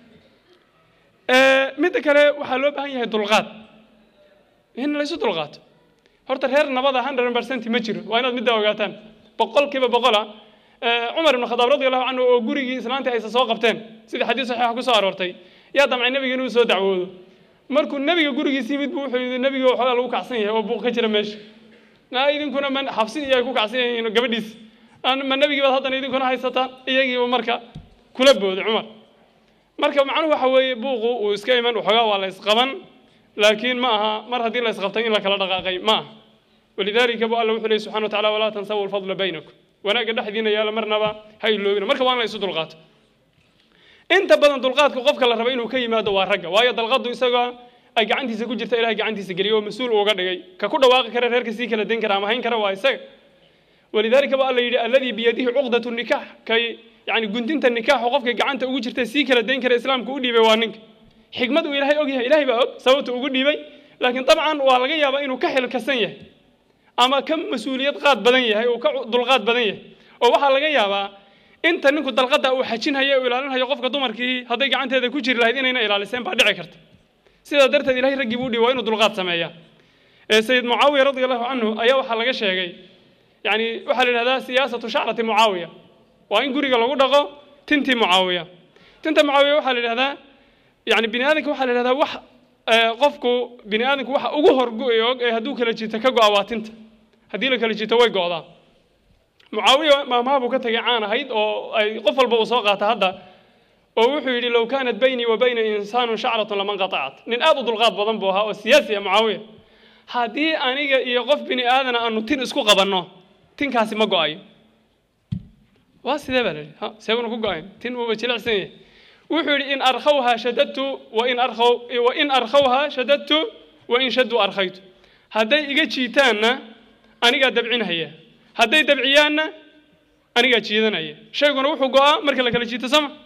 midda kale waxaa loo baahan yahay dulqaad in laysu dulqaato horta reer nabada hundred percent ma jiro waa inaad middaa ogaataan boqol kiiba boqola cumar ibn khadaab radi allahu canhu oo gurigii islaantii aysa soo qabteen sidii xadiis saxiixa ku soo aroortay yaa damcay nebiga inuu soo dacwoodo markuu nebiga gurigiisa yimid buu wuxuu yidhi nebiga waxoogaa lagu kacsan yahay oo buuq ka jira meesha na idinkuna ma xabsi iyo ay ku kacsan yihiin gabadhiis ma nebigii baad haddana idinkuna haysataan iyagiiba marka kula booday cumar marka macnuhu waxa weeye buuqu uu iska iman waxoogaa waa la isqaban laakiin ma aha mar haddii la isqabtay in la kala dhaqaaqay ma aha walidaalika bu alla wuxuu leey subxana wa tacala walaa tansawu lfadla baynakum wanaagga dhexdiina yaala marnaba ha iloobina marka waa in la isu dulqaato inta badan dulqaadka qofka la raba inuu ka yimaado waa ragga waayo dalqadu isagoo ay gacantiisa ku jirta ilahay gacantiisa geliyo oo mas-uul uga dhigay ka ku dhawaaqi kara reerka sii kala dayn kara ama hayn kara waa isaga walidaalika ba alla yidhi alladii biyadihi cuqdatu nikaax kay yani guntinta nikaaxu qofka gacanta ugu jirta sii kala dayn kara islaamka u dhiibay waa ninka xikmad uu ilaahay og yahay ilahay baa og sababta ugu dhiibay laakiin dabcan waa laga yaabaa inuu ka xilkasan yahay ama ka mas-uuliyad qaad badan yahay uu ka dulqaad badan yahay oo waxaa laga yaabaa inta ninku dalqada uu xajinhayo uu ilaalinhayo qofka dumarkii hadday gacanteeda ku jiri lahayd inayna ilaaliseen baa dhici karta sidaa darteed ilahay raggii buu dhihi waa inuu dulqaad sameeya sayid mucaawiya radi allahu canhu ayaa waxaa laga sheegay yani waxaa la yidhahdaa siyaasatu shacrati mucaawiya waa in guriga lagu dhaqo tintii mucaawiya tinta mucaawiya waxaa la yidhahdaa yani bini aadamka waxaa la yidhahdaa wax qofku bini aadamku waxa ugu horgo-ay og ee hadduu kala jiito ka go-a waa tinta haddii la kala jiito way go-daa mucaawiya maamaha buu ka tagay caan ahayd oo ay qof walba uu soo qaata hadda oo wuxuu yidhi low kaanat baynii wa bayna insaanun shacratun laman qatacat nin aad u dulqaad badan buu ahaa oo siyaasi ah mucaawiya haddii aniga iyo qof bini aadana aanu tin isku qabanno tinkaasi ma go-ayo waa sidee baa la yidhi ha seeguna ku go-ayn tin uuba jilicsan yahay wuxuu yidhi in arkhawha shadadtu wain arkaw wain arkhawha shadadtu wain shaddu arkhaytu hadday iga jiitaanna anigaa dabcinhaya hadday dabciyaanna anigaa jiidanaya shayguna wuxuu go-aa marka la kala jiito sama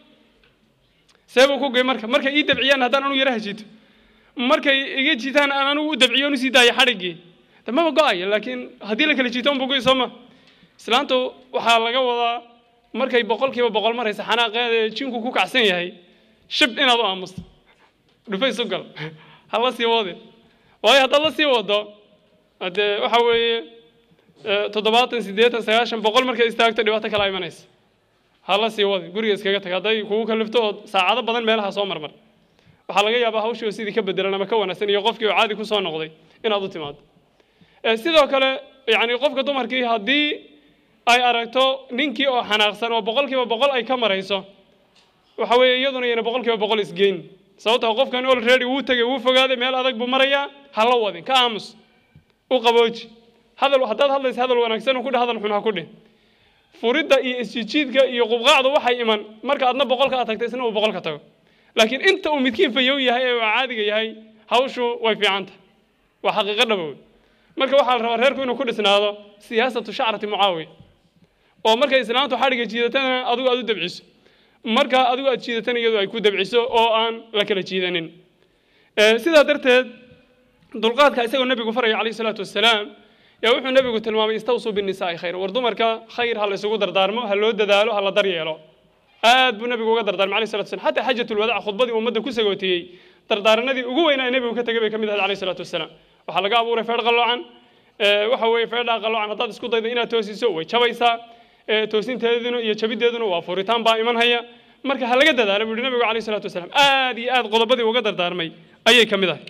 see buu ku goy marka markay ii dabciyaan haddaan anugu yaraha jiito markay iga jiitaan aan anugu u dabciyo on usii daayo xadhiggii de maba go-aya laakiin haddii la kala jiito unbuu goy sooma islaantu waxaa laga wadaa markay boqol kiiba boqol maraysa xanaaqeeda ee jinku ku kacsan yahay shib inaad u aamusto dhufays u gal ha la sii wadin waayo haddaad la sii wado haddee waxa weeye toddobaatan siddeetan sagaashan boqol markay istaagto dhibaato kala imanaysa ha la sii wadin guriga iskaga tag hadday kugu kalifto oo saacado badan meelaha soo marmar waxaa laga yaabaa hawshii oo sidii ka bedelan ama ka wanaagsan iyo qofkii oo caadi ku soo noqday inaad u timaado sidoo kale yani qofka dumarkii haddii ay aragto ninkii oo xanaaqsan oo boqol kiiba boqol ay ka marayso waxa weeye iyaduna yana boqol kiiba boqol isgeyn sababta qofkan olready wuu tegay wuu fogaaday meel adag buu marayaa ha la wadin ka aamus u qabooji hadal haddaad hadlaysa hadal wanaagsan ku dheh hadal xun ha ku dheh furidda iyo isjijiidka iyo qubqaacdu waxay iman marka adna boqolka aad tagta isna uu boqolka tago laakiin inta uu midkiin fayow yahay ee uu caadiga yahay hawshu way fiicanta waa xaqiiqo dhabow marka waxaa la rabaa reerku inuu ku dhisnaado siyaasatu shacrati mucaawiya oo markay islaamtu xadhigga jiidatana adigu aad u dabciso marka adigu aad jiidatana iyadu ay ku dabciso oo aan la kala jiidanin sidaa darteed dulqaadka isagoo nebigu faraya calayhi salaatu wasalaam yaa wuxuu nebigu tilmaamay istawsuu binnisaai khayr war dumarka khayr ha la isugu dardaarmo ha loo dadaalo ha la daryeelo aad buu nebigu uga dardaarmay alayhi salatu wasalam xataa xaajatulwadac khudbadii ummadda ku sagootiyey dardaaranadii ugu weynaa ee nebigu ka tegay bay ka mid ahayd alayhi salaatu wasalaam waxaa laga abuuray feedh qalloocan waxa weeye feedhaa qalloocan haddaad isku daydo inaad toosiso way jabaysaa toosinteeduna iyo jabideeduna waa furitaan baa iman haya marka ha laga dadaalo buu yihi nabigu alayhi salaatu wasalaam aad iyo aad qodobadii uga dardaarmay ayay ka mid ahay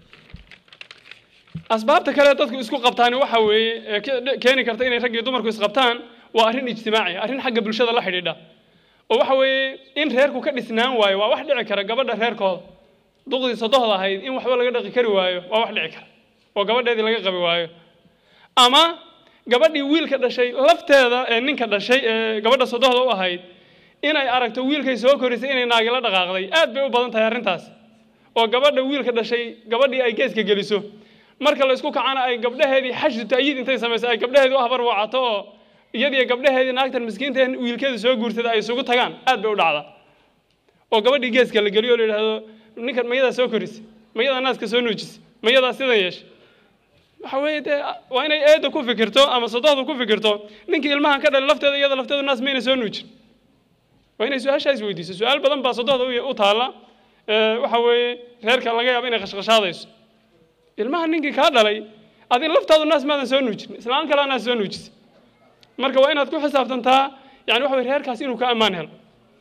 asbaabta kale dadku isku qabtaani waxa weeye keeni karta inay rag iyo dumarku isqabtaan waa arrin ijtimaaci arrin xagga bulshada la xidhiidha oo waxa weeye in reerku ka dhisnaan waayo waa wax dhici kara gabadha reerkooda duqdii sodohda ahayd in waxba laga dhaqi kari waayo waa wax dhici kara oo gabadheedii laga qabi waayo ama gabadhii wiilka dhashay lafteeda ee ninka dhashay ee gabadha sodohda u ahayd inay aragto wiilkay soo korisay inay naagila dhaqaaqday aad bay u badan tahay arrintaas oo gabadha wiilka dhashay gabadhii ay geeska geliso marka la isku kacana ay gabdhaheedii xashdu ta'yiid intay samayso ay gabdhaheedii u habar wacato oo iyadiyo gabdhaheedii naagtan miskiinta wiilkeeda soo guursada ay isugu tagaan aad bay u dhacdaa oo gabadhii geeska la geliyo oo la yidhaahdo ninkan mayadaa soo korisay mayadaa naaska soo nuujisay mayadaa sidan yeeshay waxa weeye dee waa inay eedda ku fikirto ama sodohda ku fikirto ninkii ilmahan ka dhalay lafteeda iyada lafteedu naas mayna soo nuujin waa inay su-aashaa is weydiiso su-aal badan baa sodohda u taalla waxa weeye reerka laga yaabo inay qashqashaadayso ilmaha ninkii kaa dhalay adi laftaadu naas maadan soo nuujin islaan kalea naas soo nuujisa marka waa inaad ku xisaabtantaa yani waxa weye reerkaas inuu ka ammaan helo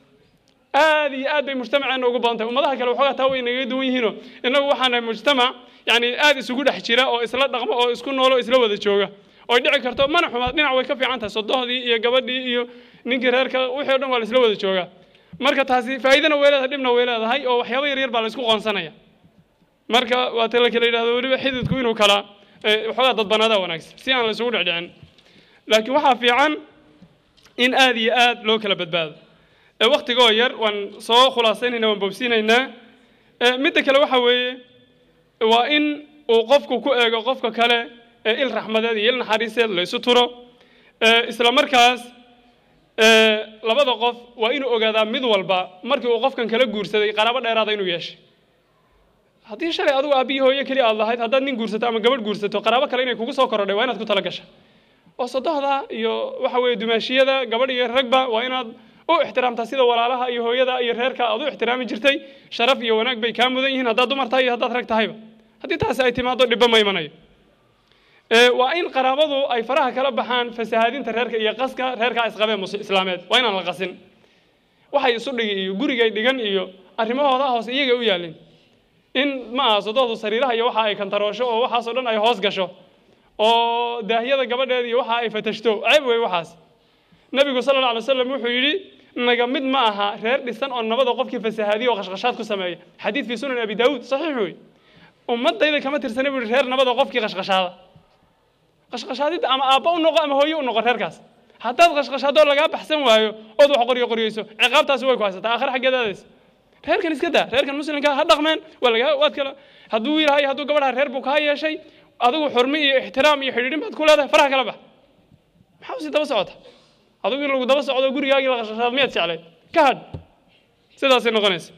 aad iyo aad bay mujtamaceena ugu badan tahay ummadaha kale waxoogaa taa way nagaga duwan yihiinoo innagu waxaan nahay mujtamac yani aad isugu dhex jira oo isla dhaqmo oo isku noolo isla wada jooga oy dhici karto mana xumaad dhinac way ka fiican tahay sodohdii iyo gabadhii iyo ninkii reerka wixii o dhan waa la isla wada joogaa marka taasi faa'iidana way leedahay dhibna way leedahay oo waxyaaba yar yar baa la isku qoonsanaya marka waa ta la kala yidhahdo weliba xididku inuu kala waxoogaa dadbanaadaa wanaagsan si aan la isugu dhecdhicin laakiin waxaa fiican in aad iyo aad loo kala badbaado waktigoo yar waan soo khulaasaynayna waan boobsiinaynaa midda kale waxa weeye waa in uu qofku ku eego qofka kale il raxmadeed iyo il naxariiseed la isu turo isla markaas labada qof waa inuu ogaadaa mid walba markii uu qofkan kala guursaday qaraabo dheeraada inuu yeeshay haddii shalay adigu aabbiyi hooyo keliya aad lahayd haddaad nin guursato ama gabadh guursato qaraabo kale inay kugu soo korodhay waa inaad ku tala gasha oo sodohda iyo waxa weeye dumaashiyada gabadh iyo ragba waa inaad u ixtiraamtaa sida walaalaha iyo hooyada iyo reerka aad u ixtiraami jirtay sharaf iyo wanaag bay kaa mudan yihiin haddaad dumar tahay iyo haddaad rag tahayba haddii taasi ay timaado dhibba ma imanayo waa in qaraabadu ay faraha kala baxaan fasahaadinta reerka iyo qaska reerka isqabeen islaameed waa inaan la qasin waxay isu dhigi iyo gurigay dhigan iyo arrimahooda hoose iyagay u yaalin in ma aha sodohdu sariiraha iyo waxa ay kantaroosho oo waxaasoo dhan ay hoos gasho oo daahyada gabadheeda iyo waxa ay fatashto ceeb wey waxaas nabigu sala alla alay wasalam wuxuu yidhi naga mid ma aha reer dhisan oo nabada qofkii fasahaadiya oo qashqashaad ku sameeya xadiid fii sunan abi daawuud saxiix wey ummadayda kama tirsana buu yihi reer nabada qofkii qashqashaada qashqashaadidda ama aabba u noqo ama hooye u noqo reerkaas haddaad qashqashaadoo lagaa baxsan waayo ood wax qoryo qoryeyso ciqaabtaasi way ku haysataa aakhir xaggeed aadaysa reerkan iska daa reerkan muslimka ha dhaqmeen waa lagaa waad kala hadduu wiilhay hadduu gabadha reer buu kaa yeeshay adigu xurmi iyo ixtiraam iyo xidhiidhin baad ku leedahay faraha kala bax maxaa usi daba socota adigu in lagu daba socdo gurigaagii la qashqashaad miyaad jeclayd ka hadh sidaasay noqonaysa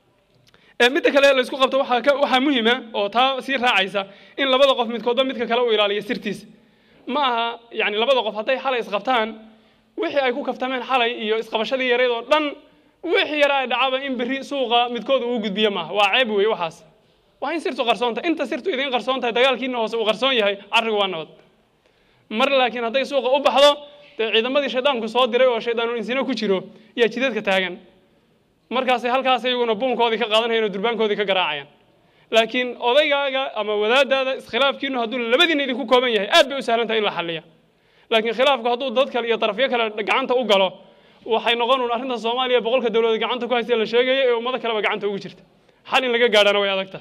midda kale la isku qabto waxaa ka waxaa muhima oo taa sii raacaysa in labada qof midkoodba midka kale u ilaaliyo sirtiisa ma aha yani labada qof hadday xalay isqabtaan wixii ay ku kaftameen xalay iyo isqabashadii yareed oo dhan wixii yaraa dhacaba in berri suuqa midkooda uu gudbiyo maaha waa ceeb wey waxaas waa in sirtu qarsoon tahay inta sirtu idiin qarsoon tahay dagaalkiina hoose uu qarsoon yahay carrigu waa nabad mar laakiin hadday suuqa u baxdo dee ciidamadii shaydaanku soo diray oo shaydaanul insino ku jiro yaa jideedka taagan markaasay halkaas iyaguna buunkoodii ka qaadanayaan oo durbaankoodii ka garaacayaan laakiin odaygaaga ama wadaadaada iskhilaafkiinu hadduu labadiina idinku kooban yahay aad bay u sahlan tahay in la xalliya laakiin khilaafku hadduu dad kale iyo darafyo kale gacanta u galo waxay noqon un arrinta soomaaliya boqolka dowladood gacanta ku haysta la sheegaya ee ummado kaleba gacanta ugu jirta xal in laga gaadhana way adag tahay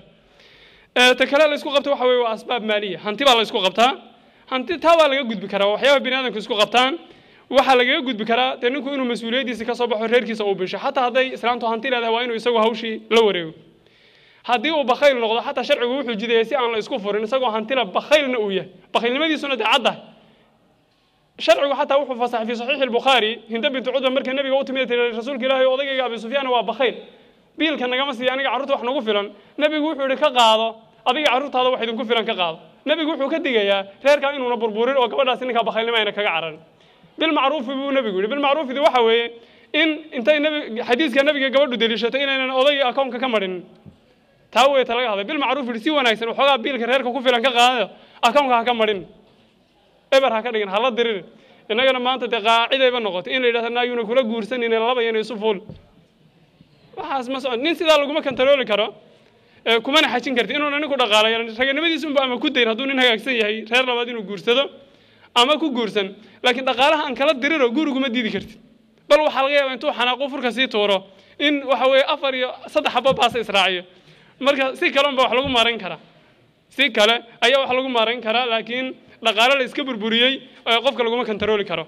ta kale la isku qabto waxa weye waa asbaab maaliya hanti baa la isku qabtaa hanti taa waa laga gudbi karaa waxyaaba bini aadamku isku qabtaan waxaa lagaga gudbi karaa dee ninku inuu mas-uuliyaddiisa ka soo baxo reerkiisa uu bisho xataa hadday islaantu hanti leedahay waa inuu isagu hawshii la wareego haddii uu bakhayl noqdo xataa sharcigu wuxuu jidayay si aan la isku furin isagoo hantila bakhaylna uu yahay bakhaylnimadiisuna dee caddahay sharcigu xataa wuxuu fasaxay fi saxiixi albukhaari hinda bintu cudba markay nabiga u timid tiri rasuulka ilaahi odagayga abi sufyaan waa bakhayl biilka nagama siiya aniga carruurta wax nagu filan nabigu wuxuu yihi ka qaado adiga carruurtaada wax idinku filan ka qaado nabigu wuxuu ka digayaa reerkaa inuuna burburin oo gabadhaasi ninkaa bakhaylnimo ayna kaga cararin bilmacruufi buu nabigu yihi bilmacruufidi waxa weeye in intay nabi xadiiska nabiga gabadhu deliishato inaynan odayga akoonka ka marinin taa weyta laga hadlay bilmacruuf yihi si wanaagsan waxoogaa biilka reerka ku filan ka qaadayo akoonka ha ka marin eber ha ka dhigin hala diririn innagana maanta dee qaacidayba noqotay in la yidhahdo naayuna kula guursanin laba yana isu fuul waxaas ma socon nin sidaa laguma kantarooli karo kumana xajin karti inuuna ninku dhaqaalayo raganimadiisunba ama ku dayn hadduu nin hagaagsan yahay reer labaad inuu guursado ama ku guursan laakiin dhaqaalaha aan kala diriro guriguma diidi kartid bal waxaa laga yaaba intuu xanaaqu furka sii tuuro in waxa weeye afar iyo saddex xabo baasa israaciyo marka si kale unba wax lagu maarayn karaa si kale ayaa wax lagu maarayn karaa laakiin dhaqaale la iska burburiyey qofka laguma kantarooli karo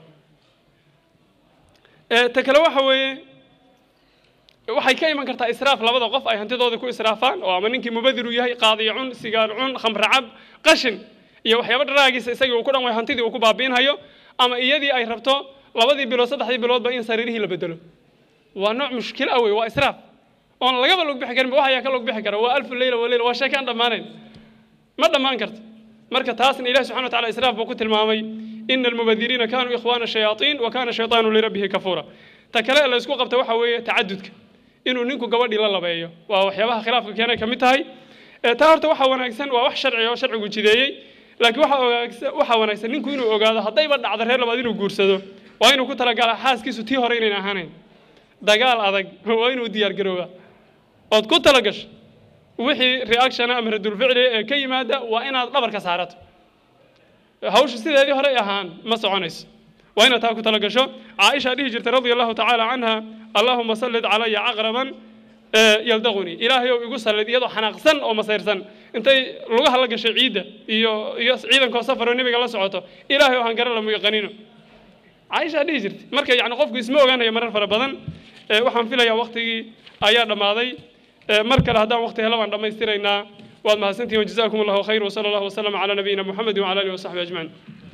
ta kale waxa weeye waxay ka iman kartaa israaf labada qof ay hantidooda ku israafaan oo ama ninkii mubadiru yahay qaadiyo cun sigaar cun khamre cab qashin iyo waxyaaba dharaagiisa isagii uu ku dhan way hantidii uu ku baabiinhayo ama iyadii ay rabto labadii bilood saddexdii biloodba in sariirihii la bedelo waa nooc mushkil ah wey waa israaf oon lagaba log bixi karin wax ayaa ka log bixi kara waa alfu leyla waleyla waa sheeke aan dhammaanayn ma dhammaan karto marka taasna ilahi subxana wa tacala israaf buu ku tilmaamay ina almubadiriina kaanuu ikhwaana shayaaطiin wa kaana shayطaanu lirabbihi kafuura ta kale la isku qabta waxa weeye tacadudka inuu ninku gabadhii la labeeyo waa waxyaabaha khilaafka keenay ka mid tahay taa horta waxaa wanaagsan waa wax sharci oo sharcigu jideeyey laakiin waxaa ogaagsan waxaa wanaagsan ninku inuu ogaado haddayba dhacdo reer labaad inuu guursado waa inuu ku talagala xaaskiisu tii hore inayn ahaanayn dagaal adag waa inuu diyaar garoobaa ood ku talagasho wixii reactiona ama radulficli ee ka yimaada waa inaad dhabarka saarato hawsha sideedii hore ahaan ma soconayso waa inaad taa ku talagasho caaisha dhihi jirtay radia allahu tacaala canha allahuma sallid calaya caqraban yaldaqunii ilaahay ou igu sallid iyadoo xanaaqsan oo masayrsan intay lugaha la gashay ciidda iyo iyo ciidankoo safaroo nebiga la socoto ilaahay oo hangara lamu yaqanino caaisha dhihi jirtay marka yani qofku isma ogaanayo marar fara badan waxaan filayaa waktigii ayaa dhammaaday mar kale haddaan wakti helo baan dhammaystiraynaa waad mahadsantihin wajazaakum allahu khayr wasala allahu wasalam calaa nabiyina muxamedi wacala alihi wasaxbi ajmaciin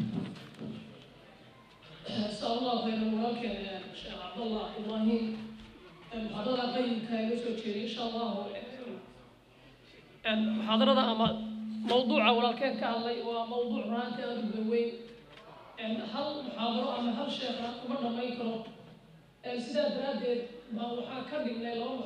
جزاه الله خيرا ولكن الشيخ عبد الله ابراهيم محاضرة قيم كان يسوي ان شاء الله محاضرة اما موضوع ولكن كان لي وموضوع رانتي ارد وين هل محاضرة اما هل شيخ ومرنا ما يكره سيدا درادي ما وحا كردي من